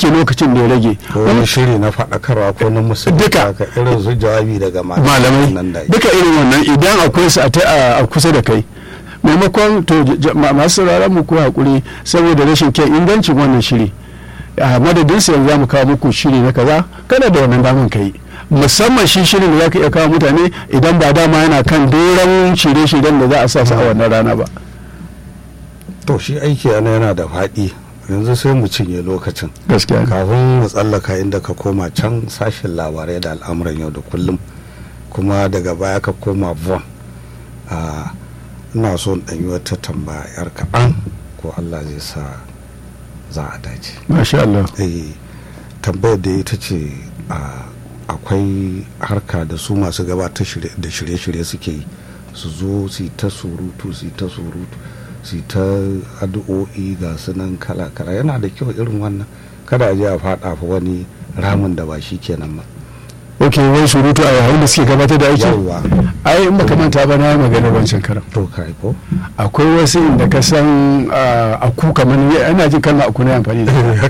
sauke lokacin da ya rage ko wani shiri na faɗakarwa ko na musulmi Duka. haka irin su jawabi daga nan malamai da duka irin wannan idan akwai su a ta- a a kusa da kai maimakon to j- j- ma- masu sauraron mu ko hakuri saboda rashin kyan ingancin wannan shiri a madadin sa yanzu za mu kawo muku shiri na kaza kada da wannan daman kai musamman shi shirin da za ka iya kawo mutane idan ba dama yana kan doron shirye-shiryen da za a sa su a wannan rana ba to shi aiki ana yana da faɗi yanzu sai mu cinye lokacin gaskiya ne. kafin mu tsallaka inda ka koma can sashen labarai da al'amuran yau da kullum kuma daga baya ka koma von a ina so in ɗanyi wata tambaya yar kaɗan ko allah zai sa za a dace masha Allah eh tambayar da ita ce a akwai harka da su masu gabatar shirye- da shirye-shirye suke yi su zo su yi ta surutu su yi ta surutu su yi ta addu'o'i ga su nan kala-kala yana da kyau irin wannan kada a je a faɗa fa wani ramin da ba shi kenan ba ok wai surutu a yayin da suke gabatar da aiki yawwa ai in baka manta ba na yi magana wancan karan to kai ko akwai wasu inda ka san ah, a ku kamar ni ana jin kalma aku na amfani da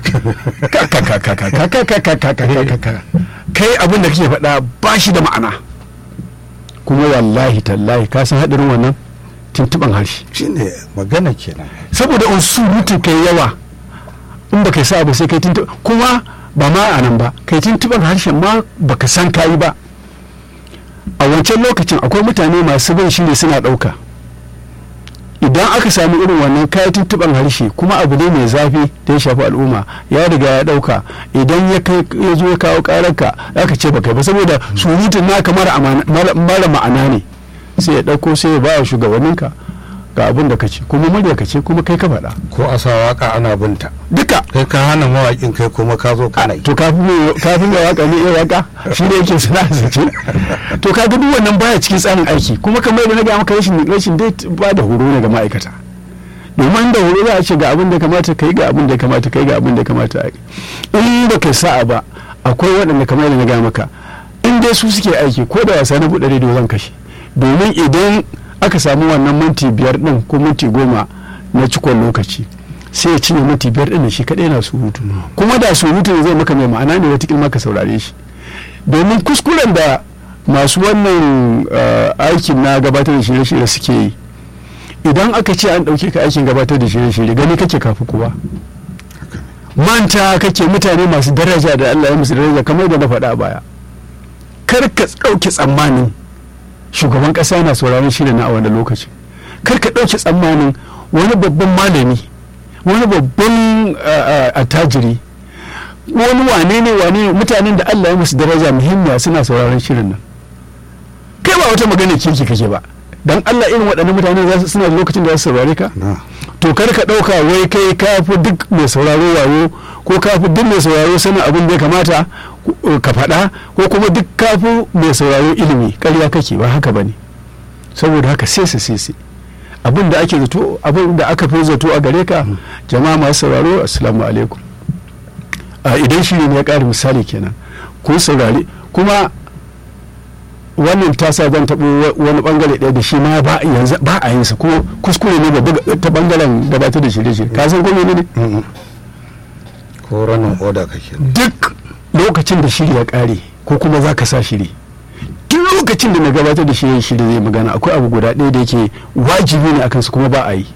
ita. kai abin da kake faɗa ba shi da ma'ana kuma wallahi tallahi ka san haɗarin wannan tuntuɓan harshe shine magana kenan saboda in surutun kai yawa in baka sa ba sai kai tuntuɓa kuma ba ma a nan ba kai tuntuɓan harshen ma baka san kayi ba a wancan lokacin akwai mutane masu bin shiri suna ɗauka idan aka sami irin wannan kayan tuntuɓan harshe kuma abu ne mai zafi da ya shafi al'umma ya riga ya ɗauka idan ya kai ya zo ya kawo ƙararka aka ce baka yi ba saboda surutun naka mara amana- mara mara ma'ana ne sai ya ɗauko sai ya ba wa shugabanninka ga abin da ka ce kuma murya ka ce kuma kai ka faɗa ko a sa waka ana binta duka kai ka hana mawaƙin kai kuma ka zo kana yi to kafin mai kafin mai waka ne iya waka shi ne yake sana'a ce to ka ga duk wannan baya cikin tsarin aiki kuma kamar yadda na ga maka rashin rashin dai ba da horo ne ga ma'aikata domin da horo za a ce ga abin da ya kamata kai ga abin da ya kamata kai ga abin da ya kamata a yi in ba kai sa'a ba akwai waɗanda kamar yadda na ga maka in dai su suke aiki ko da wasa na buɗe rediyo zan kashe domin idan aka samu wannan minti biyar ɗin ko minti goma na cikon lokaci sai ya cinye minti biyar ɗin da shi kaɗai na surutu kuma da surutu zai maka mai ma'ana ne wata maka saurare shi domin kuskuren da masu wannan eh, aikin na gabatar da shirye-shirye suke yi idan aka ce an ɗauke ka aikin gabatar da shirye-shirye gani kake kafi kuwa manta kake mutane masu daraja da Allah ya musu daraja kamar da na faɗa a baya kar ka ɗauke tsammanin shugaban ƙasa na sauraron shirin na a wani lokaci kar ka ɗauke tsammanin wani babban malami wani babban eh, eh, attajiri wani wane ne wane ne mutanen da Allah ya musu daraja muhimmiya suna sauraron shirin nan kai ba wata magana kirki kake ba dan Allah irin waɗannan mutane za su suna da lokacin da za su saurare ka na to kar ka ɗauka wai kai ka fi duk mai sauraro wayo ko ka fi duk mai sauraro sanin abin da ya kamata ko- ka faɗa ko kuma duk ka fi mai sauraro ilimi ƙarya kake ba haka ba ne saboda haka sai su sai sai abin da ake zato abin da aka fi zato a gare ka jama'a masu sauraro assalamu alaikum a idan shiri ne ya ƙara misali kenan kun saurari kuma wannan ta sa zan taɓo wa- wani bangare ɗaya da shi ma ba yanzu ba a yin sa ko kuskure ne babba ga- ta bangaren gabatar da shirye-shirye ka san ko ne Mm-mm. ko ranin oda kake duk lokacin da shiri ya ƙare ko kuma za ka sa shiri duk lokacin da na gabatar da shirye shirye zai magana akwai abu guda ɗaya da yake wajibi ne akan su kuma ba a yi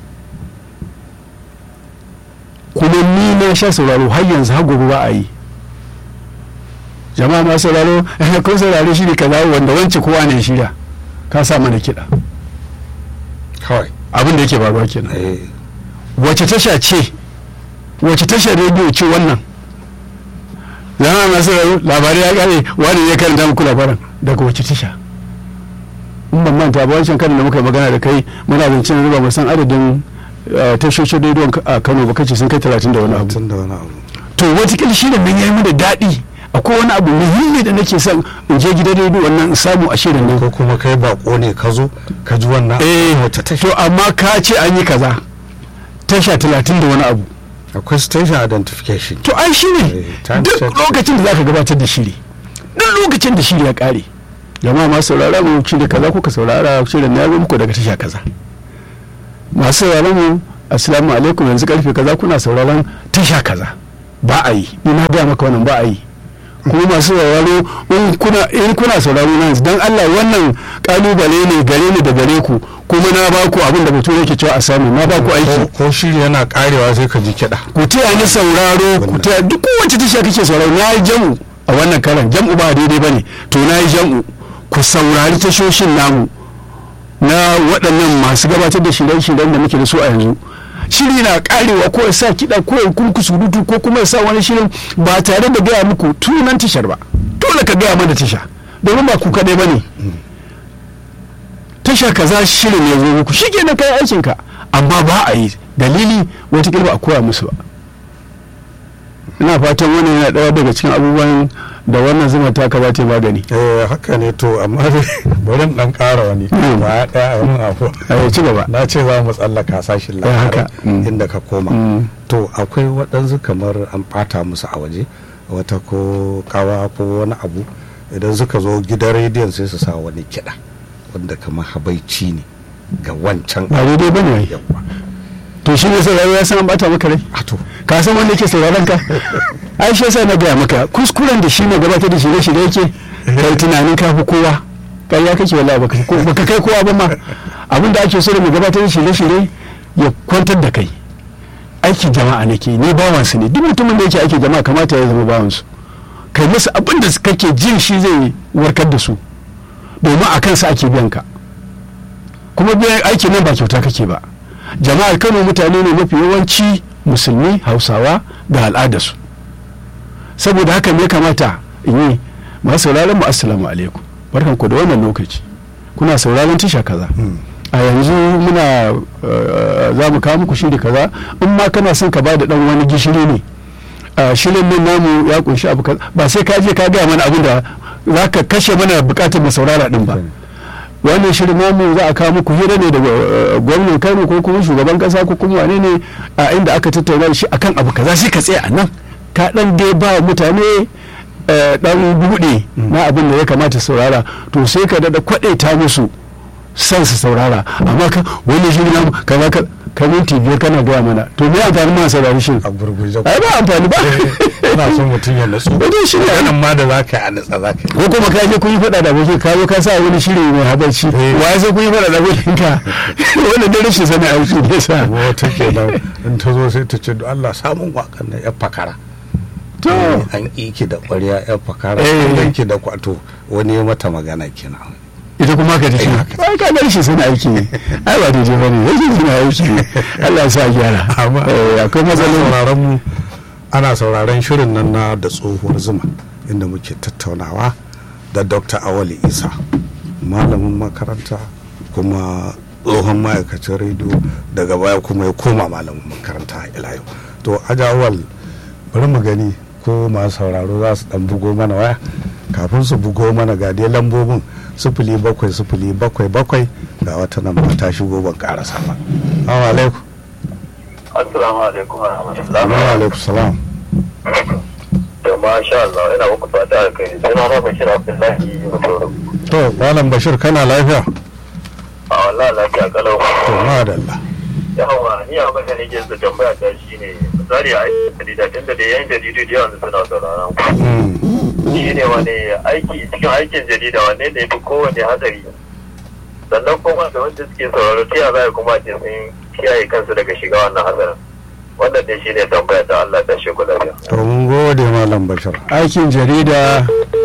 kuma ni na sha sauraro har yanzu har gobe ba a yi jama'a ma sauraro kun saurare shi ne kaza wanda wance kowa ne shirya ka sa mana kiɗa kawai abin da yake faruwa kenan eh wace tasha ce wace tashar rediyo ce wannan zama masu rayu labarai ya kare wani ya karanta muku labaran daga wace tasha in ban manta ba wancan karin da muka yi magana da kai muna zancen riba mu san adadin eh, tashoshin rediyon a kano ba kace sun kai talatin da wani abu tun da wani abu to watakila shi da nan ya yi mu da daɗi akwai wani abu muhimmi da nake son in je gidan rediyo wannan in samu a shirin nan ko kuma kai bako ne ka zo ka ji wannan eh wata tasha to amma ka ce an yi kaza tasha talatin da wani abu akwai station identification to ai shi ne Eh, time duk check. lokacin da zaka gabatar da shiri duk lokacin da shiri ya kare jama'a masu saurara mu shiri kaza kuka saurara shirin na zo muku daga tasha kaza masu sauraron mu assalamu alaikum yanzu karfe kaza kuna sauraron tasha kaza ba a yi ni na gaya maka wannan ba a yi kuma masu sauraro in kuna in kuna sauraro na yanzu dan Allah wannan kalubale ne gare ni da gare ku kuma na ba ku abin da mutum yake cewa a samu na ba ku aiki ko ko shiri yana karewa sai ka ji kiɗa ku taya ni sauraro ku taya duk kowace tasha kake sauraro na yi jam'u a wannan karan jam'u ba daidai bane to na yi jam'u ku saurari tashoshin namu na waɗannan masu gabatar da shirye-shiryen da muke da su a yanzu shiri na karewa ko ya sa kiɗa ko ya kurku surutu ko kuma ya sa wani shirin ba tare da gaya muku tunan tashar ba dole ka gaya mana tasha domin ba ku kaɗai ba ne tasha kaza shirin ya zo muku shi ke na kai aikinka amma ba a yi dalili wata ba a koya musu ba ina fatan wannan yana ɗaya daga cikin abubuwan da wannan zuma ta ka za ta yi magani eh haka ne to amma dai bari in dan ƙara wani Mm. ba ɗaya a mun afu a ci gaba na ce za mu tsallaka sashin Eh, labarai haka. Mm. inda ka koma Mm. to akwai waɗansu kamar an ɓata musu a waje wata ko kawa ko wani abu idan suka zo gidan rediyon sai su sa wani kiɗa wanda kamar habaici ne ga wancan ba daidai ba ne yawa to shi ne sauraro ya san an bata maka rai a to ka san wanda yake sauraron ka ai shi yasa na gaya maka kuskuren da shi ne gabatar da shirye-shirye yake kai tunanin ka fi kowa kai ya kake wallahi baka ko- baka kai kowa ba ma abin da ake so da mai gabatar da shirye-shirye ya kwantar da kai aikin jama'a nake ni bawansu ne duk mutumin da yake aikin jama'a kamata ya zama bawansu kai musu abin da kake jin shi zai warkar da su domin a kansa ake biyan ka kuma biyan aikin nan ba kyauta kake ba jama'ar kano mutane ne mafi yawanci musulmi hausawa da al'adarsu saboda haka ne kamata in yi masu sauraron mu assalamu alaikum barkan ku da wannan lokaci kuna sauraron tasha kaza a yanzu muna uh, za mu kawo muku shiri kaza in ma kana son ka ba da dan wani gishiri ne uh, shirin nan namu ya kunshi abu kaza ba sai ka je ka gaya mana abin da za ka kashe mana bukatar mu saurara din ba wannan shirin namu za a kawo muku hira ne da uh, gwamnan kano ko kuma shugaban kasa ko kuma wane ne a inda aka tattauna da shi akan abu kaza sai ka tsaya a nan ka dan dai ba mutane eh, dan buɗe na abin da ya kamata saurara to sai ka dada kwaɗaita musu san su saurara amma ka wani shirin namu kaza ka ka minti biyar kana gaya mana to me amfani ma saurari shi a gurguje ai ba amfani ba ina son mutum ya nutsu Wajen shi ne. maganan ma da za ka yi a nutsa za ka yi ko kuma ka je kun yi faɗa da abokin ka zo ka sa wani shiri mai habarci Eh. wa sai kun yi faɗa da abokin ka wannan da rashin sani aiki ne sa kuma wata ke nan in ta zo sai ta ce "Don Allah samun wakan na ya fakara to Eh, an iki da ƙwarya ya fakara Eh. an ki da kwato wani ya mata magana kenan ita kuma ka tafi Eh, haka. ai ka ga rashin sani aiki ne ai ba daidai ba ne rashin sani aiki ne Allah ya sa a gyara Amma- Eh, akwai ana matsaloli sauraron mu ana sauraron shirin nan na da tsohuwar zuma inda muke tattaunawa da dr awali isa malamin makaranta kuma tsohon ma'aikacin rediyo daga baya kuma ya koma malamin makaranta ila yau to ajawal bari mu gani ko masu sauraro za su dan bugo mana waya kafin su bugo mana ga dai lambobin sifili bakwai sifili bakwai bakwai ga wata nan ba ta shigo ban karasa ba assalamu alaikum Assalamu alaikum wa rahmatullah. Wa alaikum salam. Da masha Allah ina muku fata da kai. Suna na Bashir Abdullahi Mutum. To, Malam Bashir kana lafiya? A wallahi lafiya kalau. To, madalla. Yawa ni abin da nake so tambaya ta shine misali a aikin jarida tunda da yan jaridu da yawan suna sauraron ku. Mm. Shi ne wani aiki cikin aikin jarida wanne ne fi kowane hatsari. Sannan kuma da wanda suke sauraro ta yaya za kuma ce sun kiyaye kansu daga shiga wannan hatsarin. Wannan ne shi ne tambaya ta Allah ta shi lafiya. To, mun gode Malam Bashir. aikin jarida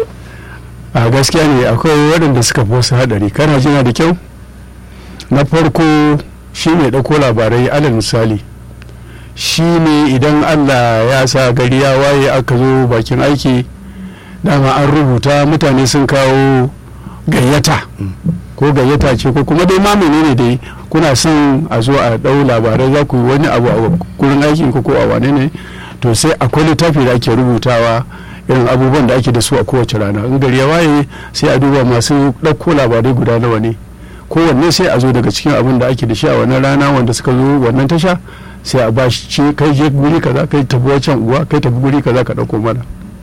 a gaskiya ne akwai waɗanda suka fi wasu haɗari kana jina da kyau na farko shi ne ɗauko labarai alal misali shi ne idan allah ya sa gari ya waye aka zo bakin aiki dama an rubuta mutane sun kawo gayyata ko gayyata ce ko kuma dai ma menene dai kuna son a zo a ɗau labarai za ku yi wani abu a gurin aikin ko ko a wane ne to sai akwai littafi da ake rubutawa irin abubuwan da ake da su a kowace rana in gari ya waye sai a duba masu ɗauko labarai guda nawa ne kowanne sai a zo daga cikin abin da ake da shi a wannan rana wanda suka zo wannan tasha sai a ba shi ce kai je guri kaza kai tafi wancan uwa kai tafi guri kaza ka ɗauko mana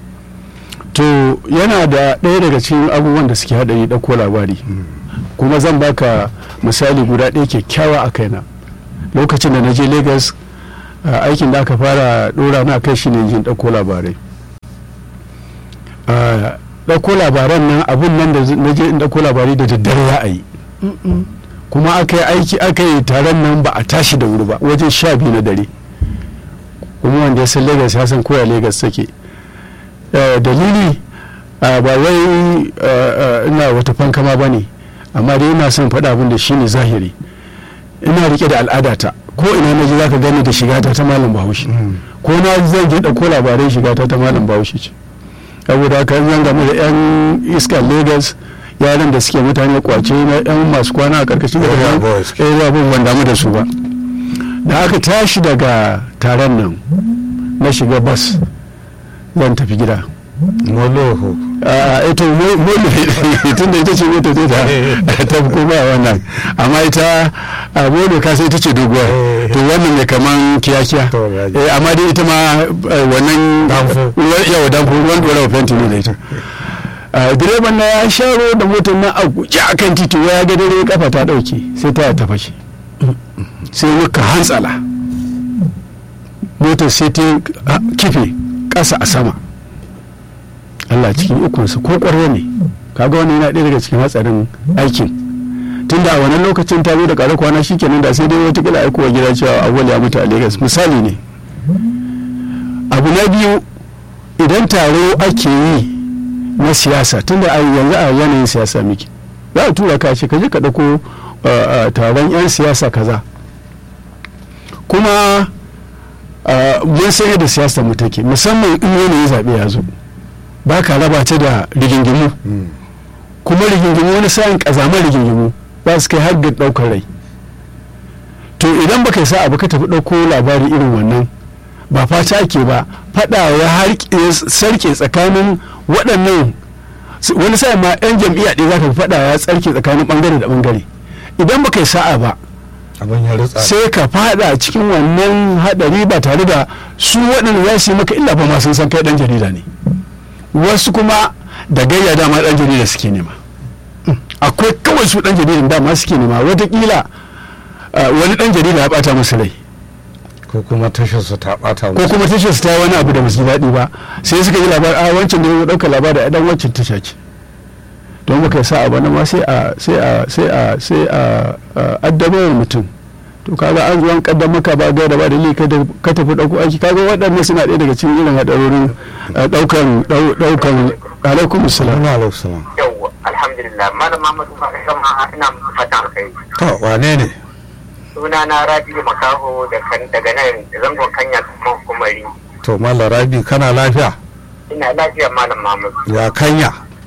to yana da ɗaya daga cikin abubuwan da suke haɗari ɗauko labari kuma zan baka misali guda ɗaya kyakkyawa a kaina lokacin da na je lagos a aikin da aka fara dora na kai shi ne jin ɗauko labarai a ɗauko labaran nan abun nan da na je in ɗauko labarai da daddare za a yi kuma aka yi aiki aka yi taron nan ba a tashi da wuri ba wajen sha biyu na dare kuma wanda ya san lagos ya san koya lagos take Eh, dalili ah, ba wai ah, ah, ina wata fankama ba ne amma dai ina son faɗa abin da shi ne zahiri ina rike da al'adata ko ina na ji za ka gani da shigata ta malam bahaushe ko na zan je ɗauko labarai shigata ta malam bahaushe ce saboda haka in zan game da 'yan iskar lagos yaran da suke mutane kwace na 'yan masu kwana a karkashin da Area boys. area boys ban damu da su ba da aka tashi daga taron nan na shiga bas zan tafi gida moloho a ita mole tun da ita ce mota ce ta ta kuma wannan amma ita a mole ka sai ita ce doguwa to wannan ne kaman kiyakiya To, ya ji. eh amma dai ita ma eh, wannan Danfo. ruwan- yawa danfo ruwan dorawa fenti ne da ita Ah, direban na ya sharo da motar na a guje a kan titi ya ga dare kafa ta dauke sai ta ta fashe sai muka hantsala motar sai ta ah, kife ƙasa a sama Allah cikin ikonsa ko ƙwarya ne kaga wani yana ɗaya daga cikin hatsarin aikin tunda a wannan lokacin ta zo da ƙarar kwana shikenan da sai dai wata kila aikowa gida cewa awwal ya mutu a Lagos misali ne abu na biyu idan taro ake yi na siyasa tunda a yanzu a yanayin siyasa miki za a tura ka ce ka je ka ɗauko uh, uh, taron 'yan siyasa kaza kuma uh, mun san yadda siyasa mu take musamman in yanayin zaɓe ya zo ba ka raba ta da rigingimu kuma rigingimu wani sa'in ƙazamar rigingimu za su kai har ga ɗaukar rai to idan baka sa abu ka tafi ɗauko labari irin wannan ba fata ake ba faɗa ya harke sarke tsakanin waɗannan s- wani sa'in ma 'yan jam'iyya ɗaya za ka faɗa ya tsarke tsakanin ɓangare da ɓangare idan baka yi sa'a ba abin ya ritsa sai ka fada cikin wannan hadari ba tare da su waɗanda za su yi maka illa ba ma sun san kai ɗan jarida ne wasu kuma da gayya dama ɗan jarida suke nema Mm. akwai kawai su ɗan jaridan dama suke nema watakila ah, wani ɗan jarida ya ɓata musu rai ko kuma tasharsa ta bata ko kuma tashar su ta yi wani abu da basu ji daɗi ba sai suka yi labar a wancan da ya ɗauka labari a ɗan wancan tasha ce don baka yi sa'a ba na ma sai a sai a sai a sai a a addabar mutum to kaga an zuwan kaddam maka ba gaira ba dalili ka da- ka tafi ɗauko aiki kaga waɗannan suna ɗaya daga cikin irin haɗarorin eh, ɗaukan ɗau- ɗaukan alaikum salam Assalamu alaikum salam. yawwa alhamdulillah malam Muhammadu ba sama ina muku fatan alkhairi To wane ne? suna na Rabi'u Makaho da kan daga nan zangon kanya kuma kumari To Mallam Rabi kana lafiya? ina lafiya malam Muhammadu Ya kanya?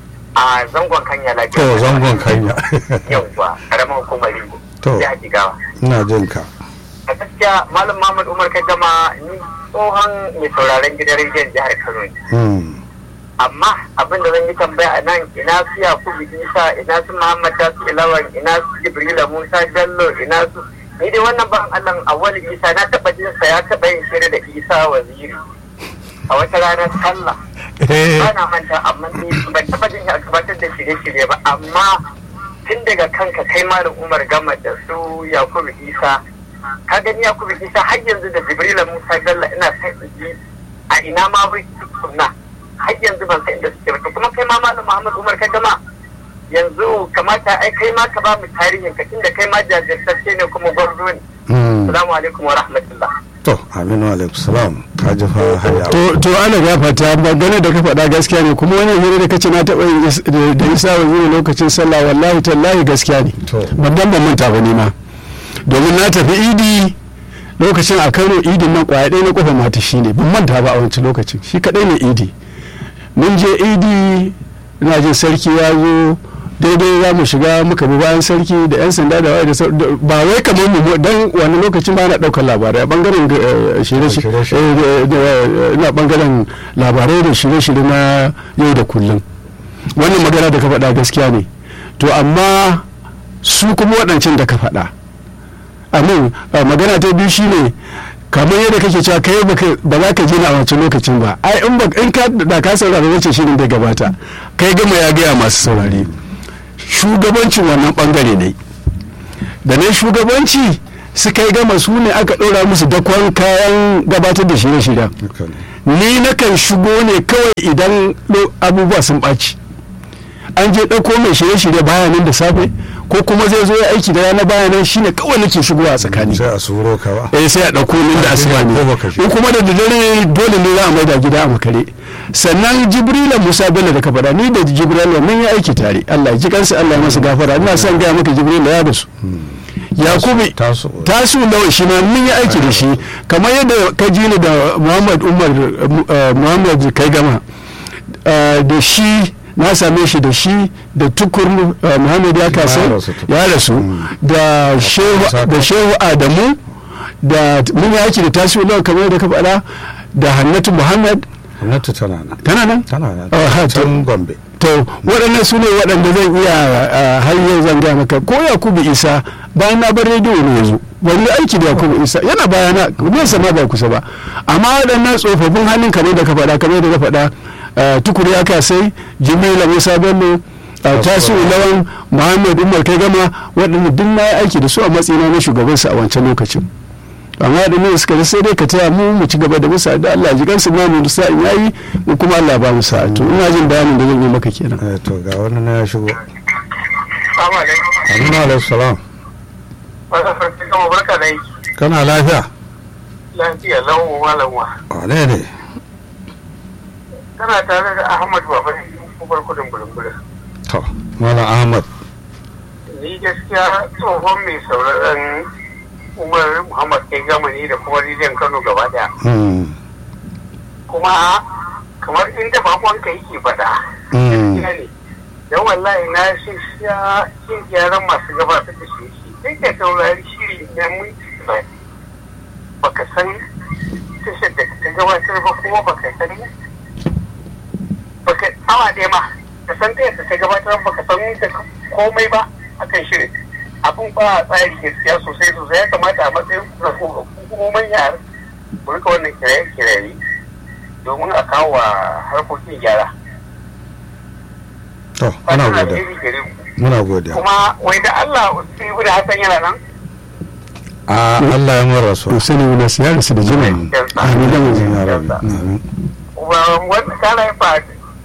a zangon kanya lafiya To zangon kanya. yawwa karamar kumari To. ya jigawa Ina jin ka. a gaskiya malam Muhammad Umar ka gama ni tsohon mai sauraron gidan rediyon jihar Kano ne Hmm. amma abin da zan yi tambaya a nan ina su yakubu isa ina su muhammad tasu ilawan ina su jibrila musa jallo ina su ni dai wannan ban allan awali isa na taba jin sa ya taba yin shirya da isa waziri a wata ranar sallah ba na manta amma ni ban taba jin shi a gabatar da shirye-shirye ba amma tun daga kanka kai malam umar gama da su yakubu isa ka gani yakubu isa har yanzu da jibrila musa jallo ina sai su ji a ina ma bai tukunna har yanzu ban san inda suke ba to kuma kai ma malam Muhammad Umar ka gama yanzu kamata ai kai ma ka ba mu tarihin ka tunda kai ma jajirtacce ne kuma gwarzo ne Hmm. assalamu alaikum wa rahmatullah To Aminu alaikum salam. Ka ji fa haya. to to ana gafata magana da ka faɗa gaskiya ne kuma wannan hira da kace na taɓa yin is- da da isa waziri lokacin sallah wallahi tallahi gaskiya ne To. ban dan ban manta ba ne ma domin na tafi idi lokacin a kano idin nan kwaya ɗaya na kofa mata shi ne ban manta ba a wancan lokacin shi kaɗai ne idi mun je idi ina jin sarki ya zo daidai za mu shiga muka bi bayan sarki da 'yan sanda da waye da sau- da- ba wai kamar mu dan wani lokacin ba na ɗaukar labarai a bangaren eh, shirye-shirye Shirye-shirye. eh, da- da- ina bangaren labarai da shirye-shirye na yau da kullum wannan magana da ka faɗa gaskiya ne to amma su kuma waɗancan da ka faɗa amin a magana ta biyu shine kamar yadda kake cewa kai baka- ba za ka je na a wancan lokacin ba ai in ba in ka da ka saurari wancan shirin da gabata kai gama ya gaya masu saurari shugabancin wannan bangare ne da na shugabanci suka yi gama su ne aka ɗora musu dakon kayan gabatar da shirye-shiryen haka ne ni nakan shigo ne kawai idan lo- abubuwa sun ɓaci an je ɗauko mai shirye-shirye bayanan da safe ko kuma zai zo ya aiki da rana bayanan shine kawai nake shigowa a tsakani sai a suro ka ba eh sai a ɗauko min da asuba ne Ko baka shi. in kuma da dare dole ne za a maida gida a makare sannan jibrila musa bello da ka faɗa ni da jibrila mun yi aiki tare allah ya ji kansa allah ya masa gafara ina son gaya maka jibrila ya rasu yakubu taso tasu lawan shi ma mun yi aiki da shi kamar yadda ka ji ni da muhammad umar eh, muhammad kai gama eh, da shi na same shi da shi da tukur eh, muhammad ya kasa Ya rasu tukur. ya rasu da shehu da shehu adamu da mun yi aiki da tasu lawan kamar yadda ka faɗa da hannatu muhammad gwamnati tana nan tana nan tana nan Oh, ha, to- can gombe to waɗannan su ne waɗanda zan iya ah, har yau zan gaya maka ko yakubu isa bayan na bar rediyo ne yanzu wani aiki da yakubu isa yana bayana nesa ma ba kusa ba amma waɗannan tsofaffin hannun kamar da ka faɗa kamar da ka faɗa ah, tukuri ya kasai jimila musa bello ah, tasu lawan muhammad umar kai gama waɗanda duk na yi aiki da su a matsayina na shugabansu a wancan lokacin amma da ne suka sai dai ka taya mu mu ci gaba da musa da Allah ji gansu ma mu sa'in yayi mu kuma Allah ba mu sa'a to ina jin bayanin da zan yi maka kenan Eh, to ga wani na ya shigo Assalamu alaikum. amina alaihi salam Wata sarki kama barka da yi. kana lafiya Lafiya lau malamwa. wane ne Kana tare da Ahmad Baba ne kubar kudin bulunbulun. to malam ahmad Ni gaskiya tsohon mai sauraron Umar Muhammad kai gamani da kuma Rijiyar Kano gaba daya. Hmm, Kuma kamar inda bakonka yake faɗa. hmm, Gaskiya ne. Don wallahi na shi sha yin gyaran masu gabatar da shi. Sai ka saurari shiri na mun baka san tashar da ta gabatar ba kuma baka san baka awa ɗaya ma ka san ta yadda ta gabatar baka san da komai ba akan shirin abun ba a tsari gaskiya sosai sosai ya kamata a matsayin hukumomin yara ku rika wannan kiraye-kiraye domin a kawo wa harkokin gyara to muna Fatan godiya alheri gare mu. muna godiya kuma wai da Allah sai da Hassan yana nan a Allah ya mara su to sani wani su yara su da jima amin da mu ya rabi amin. kuma wanda kana yi fa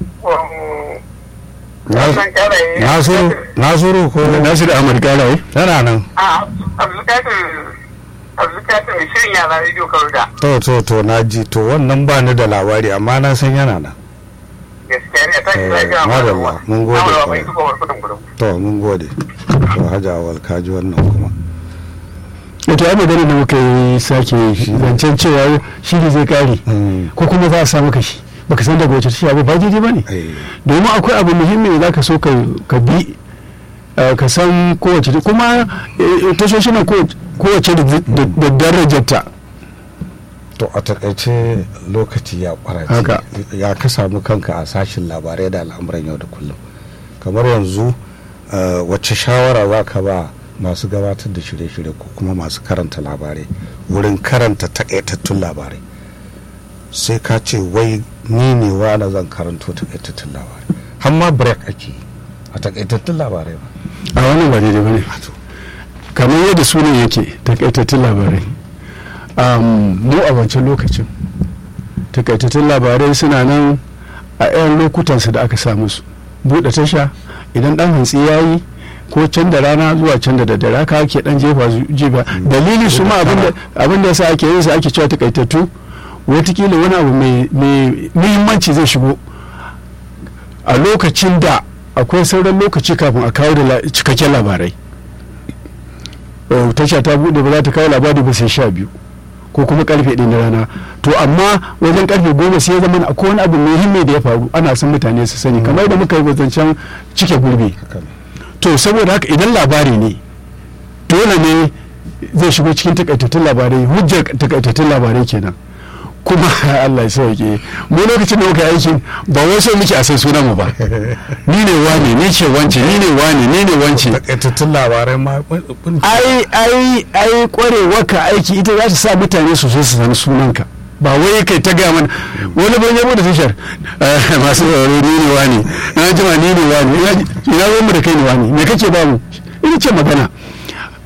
wannan kana yi nasiru nasiru ko Nasiru Ahmad Karaye yana nan a abdulkadir abdulkadir mai shirin yara rediyo karuda to to to na ji to wannan ba ni da labari amma na san yana nan gaskiya ne ta shi Eh, lafiya madalla, mun gode amma ba kwarai. mai duka wa kudin gudun to mun gode to hajja awal ka ji wannan kuma wato ai magana da muka yi sake zancen cewa shi ne zai kare Hmm, ko kuma za a sa maka shi baka san daga wace tasha ba ba daidai ba ne eh, domin akwai abu muhimmi da zaka so ka ka bi eh, ka san kowace kuma eh, tashoshin nan kowace- kowace da da- da darajarta to a takaice lokaci ya kwarace Haka. ya ka samu kanka a sashin labarai da al'amuran yau da kullum kamar yanzu eh, wacce shawara za ka ba masu gabatar da shirye-shirye ko kuma masu karanta labarai wurin karanta takaitattun labarai sai ka ce wai ni ne wani zan karanto takaitattun labarai har ma break ake yi a takaitattun labarai ba a wannan ba daidai ba ne kamar yadda sunan yake takaitattun labarai um, mu a wancan lokacin takaitattun labarai suna nan a 'yan lokutansu da aka sa musu buɗe tasha idan ɗan hantsi ya yi ko can da rana zuwa can da daddare haka ake dan jefa su jefa dalili su ma abin da yasa ake yin sa ake cewa takaitattu watakila wani abu mai muhimmanci zai shigo a lokacin da akwai sauran lokaci kafin a kawo da cikakken labarai tasha ta bude ba za ta kawo labari ba sai sha biyu ko kuma karfe ɗin na rana to amma wajen karfe goma sai ya zama akwai wani abu muhimmi da ya faru ana son mutane su sani kamar da muka yi zancen cike gurbi to saboda haka idan labari ne dole ne zai shigo cikin takaitattun labarai hujjar takaitattun labarai kenan kuma Allah ya sauke mu lokacin da muka aikin ba wai so muke a san sunan mu ba ni ne wane ni ce wance ni ne wane ni ne wance takaitattun labarai ma ai ai ai kwarewa ka aiki ita za ta sa mutane su so su san sunanka ba wai kai ta gaya mana wani ban yabo da tashar masu tsaro ni ne wani na jima ni ne wani ina zo mu da kai ne wani me kake ba mu ina ce magana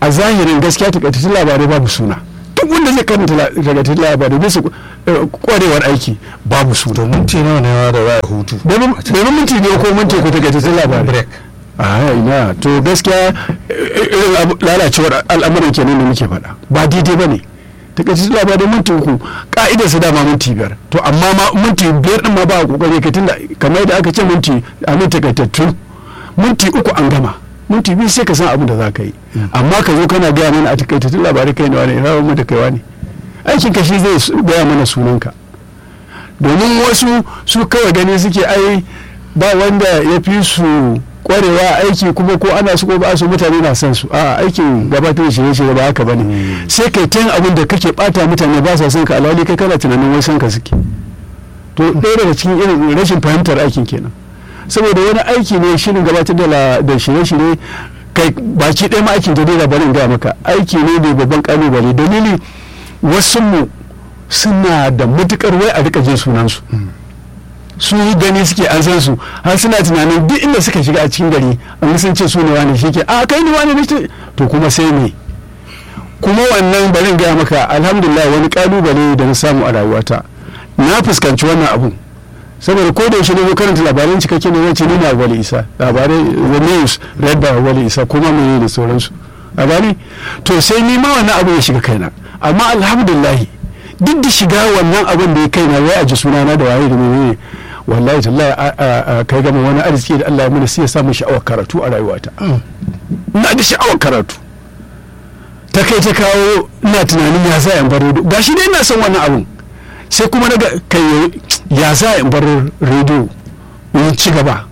a zahirin gaskiya takaitattun labarai babu suna duk wanda zai karanta la- takaitattun labarai bisa eh, kwarewar aiki babu suna to minti nawa ne ma da za a hutu domin minti ne ko minti ko takaitattun labarai break a ina to gaskiya eh, irin abu- lalacewar al'amuran kenan da muke faɗa ba daidai ba ne takaitattun labarai minti uku ka'idar su dama minti biyar to amma ma minti biyar din ma ba a kokari ka tunda kamar yadda aka ce minti a min takaitattu minti uku an gama minti biyu sai ka san abin da za ka yi amma ka zo kana gaya mana a takaitattun labarai kai ne wani ina mu da kaiwa ne aikin ka shi zai su- gaya mana sunanka domin wasu su kawai gani suke ai ba wanda ya fi su kwarewa aiki kuma ko ana su ko ba su mutane na son su a aikin gabatar da shirye-shirye ba haka bane sai kai ta yin abin da kake bata mutane ba sa son ka alhali kai kana tunanin wai son ka suke to ɗaya daga cikin irin rashin fahimtar aikin kenan saboda wani aiki ne shirin gabatar da la- da shirye-shirye kai baki ɗaya ma aikin jarida bari in gaya maka aiki ne mai babban kalubale dalili wasu mu suna da matukar wai a rika jin sunansu su yi gani suke an san su har suna tunanin duk inda suka shiga a cikin gari an sun ce su ne wani shi ke a kai ne wani ne ce?" to kuma sai me kuma wannan bari in gaya maka alhamdulillah wani kalubale da na samu a rayuwata na fuskanci wannan abun saboda ko da yaushe ne zo karanta labaran cikakke ne zan ce ni na wali isa labarai the news read by wali isa kuma me da sauransu a gani to sai ni ma wannan abu ya shiga kaina amma alhamdulillah duk da shiga wannan abin da ya kaina wai a ji sunana da waye da menene wallahi tallahi a- a- a kai gama wani arziki da Allah ya mana sai ya samu sha'awar karatu a rayuwata ina da sha'awar karatu ta kai ta kawo ina tunanin ya za in bar rediyo gashi dai ina son wannan abun sai kuma daga kai ya za in bar rediyo in ci gaba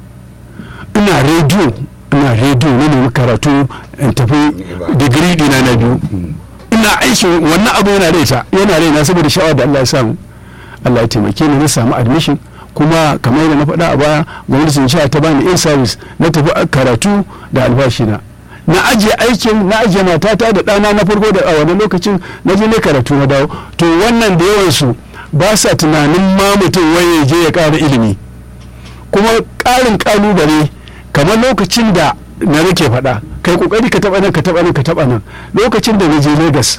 ina rediyo ina rediyo na nemi karatu in tafi digiri dina na biyu ina aiki wannan abu yana raita yana raina saboda sha'awar da Allah ya samu Allah ya taimake ni na samu admission kuma kamar yadda na faɗa a baya gwamnatin jiha ta bani in service na tafi karatu da albashina na ajiye aikin na ajiye matata da ɗana na farko da a wani lokacin na je ne karatu na dawo to wannan da yawansu ba sa tunanin ma mutum wai ya je ya ƙara ilimi kuma ƙarin ƙalubale kamar lokacin da na rike faɗa kai ƙoƙari ka taɓa nan ka taɓa nan ka taɓa nan lokacin da na je Legas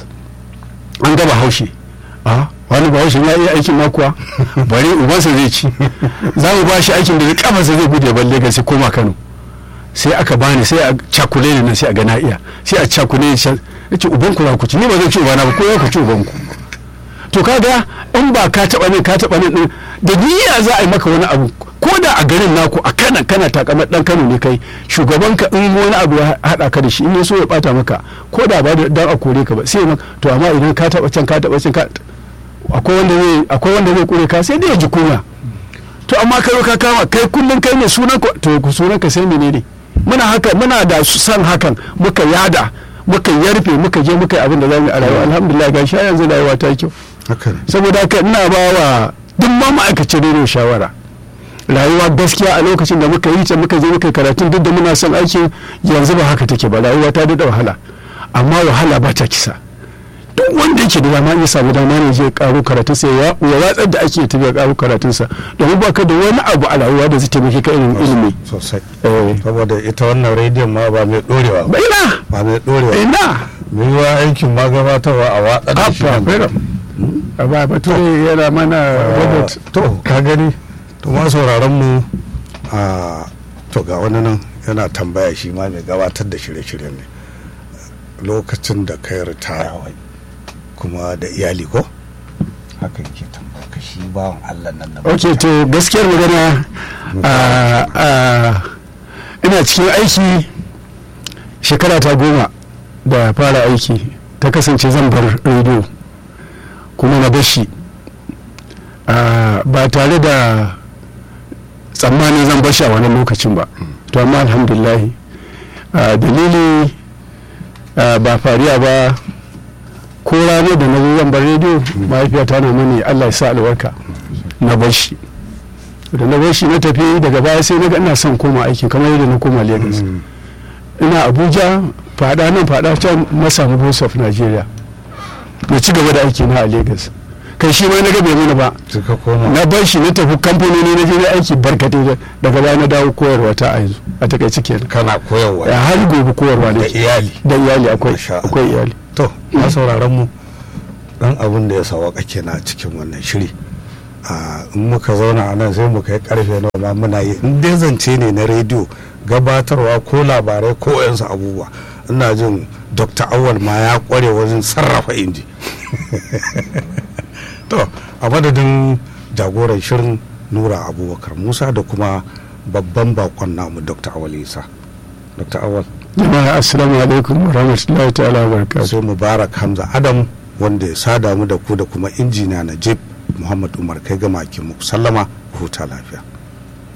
an gaba haushe a wani ba haushe ya iya aikin na kuwa bari ubansa zai ci za mu ba shi aikin da kafarsa zai bude ban Legas sai koma Kano sai aka bani sai a cakule ni nan sai a ga na iya sai a cakule ni ya ce ubanku za ku ci ni ba zan ci ubana ba ko ya ku ci ubanku to kaga in ba ka taba ne ka taba ne din da niyya za a yi maka wani abu ko da a garin naku a kana kana takamar dan Kano ne kai shugaban ka in wani abu ya hada ka da shi in ya so ya bata maka ko da ba da dan a kore ka ba sai maka to amma idan ka taba can ka taba can ka akwai wanda zai akwai wanda zai kore ka sai dai ya ji kunya to amma kai ka kama kai kullun kai ne sunan ka to ku sunan ka sai menene muna haka muna da san hakan muka yada muka yarfe muka je muka yi abin da zamu yi a rayuwa alhamdulillah ga shi yanzu rayuwa ta yi kyau haka ne saboda haka ina ba wa duk ma ma'aikacin rediyo shawara rayuwa gaskiya a lokacin da muka yi ta muka je muka yi karatun duk da muna son aikin yanzu ba haka take ba rayuwa ta daɗa wahala amma wahala ba ta kisa duk wanda yake da dama ya samu dama ne zai karo karatun sa ya ya watsar da ake tafiya karo karatun sa domin ba ka da wani abu a rayuwa da zai taimake ka irin ilimi sosai eh saboda ita wannan rediyon ma ba mai dorewa ba ba ina ba mai dorewa ina mai yiwa aikin ma gabatarwa a watsa da shi Abba, nan. Freedom. a ba bature yana mana robot to ka gani to ma sauraron mu a to ga wani nan yana tambaya shi ma mai gabatar da shirye-shirye ne lokacin da kai ritaya wai kuma da iyali ko haka yake tambaya ka shi bawan Allah nan na ok to gaskiyar magana a- a- ina cikin aiki shekara ta goma da fara aiki ta kasance zan bar rediyo kuma na bashi a, ba tare da tsammanin zan bashi a wani lokacin ba to amma alhamdulahi a, dalili a, ba fariya ba ko ranar da na zo zan bar rediyo mahaifiyata na mani allah ya sa albarka na bar shi da na bar shi na tafi daga baya sai na ga ina son koma aikin kamar yadda na koma lagos ina abuja fada nan fada can na samu voice of nigeria na ci gaba da aiki na a lagos kai shi ma na ga bai mana ba suka koma na bar shi na tafi kamfanoni na je na aiki barkatai da- daga baya na dawo koyarwa ta a yanzu a takaice kenan kana koyarwa Ya har gobe koyarwa da ne iyali da iyali akwai Masha Allah. akwai iyali to na sauraron mu dan abin da ya sawaka kenan a cikin wannan shiri a in muka zauna a nan sai mu kai karfe nawa ma muna yi in dai zance ne na rediyo gabatarwa ko labarai ko yansu abubuwa ina jin dr awal ma ya kware wajen sarrafa inji to a madadin jagoran shirin nura abubakar musa da kuma babban bakon namu dr awal isa dr awal jama'a assalamu alaikum wa rahmatullahi ta'ala wa barakatuh sai mubarak hamza adam wanda ya sada mu da ku da kuma injiniya najib muhammad umar kai gama ke muku sallama ku huta lafiya